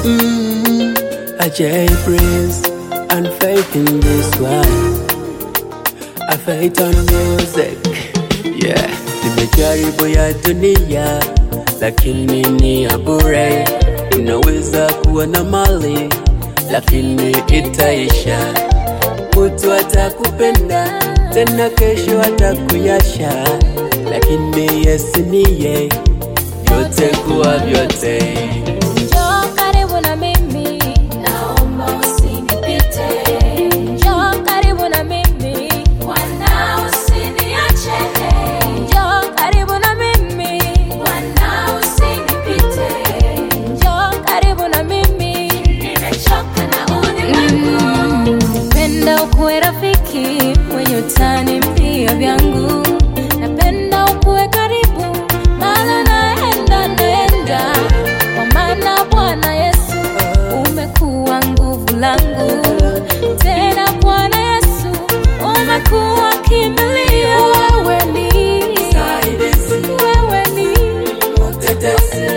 Mm, I J Prince and faith in this one. I faith on music. Yeah, nimejaribu ya dunia lakini ni ya bure. Unaweza kuwa na mali lakini itaisha. Mtu atakupenda tena kesho atakuyasha, lakini Yesu niye vyote kuwa vyote. Njoo karibu na mimi, naomba usinipite. Njoo karibu na mimi, Bwana usiniache. Njoo karibu na mimi, Bwana usinipite. Njoo karibu na mimi, nimechoka na ulimwengu. Napenda ukuwe rafiki mwenye utani mpia vyangu, napenda ukuwe karibu maana naenda naenda, kwa maana Bwana Yesu umekuwa nguvu langu, tena Bwana Yesu umekuwa kimbilio. Wewe ni wewe ni Mtetezi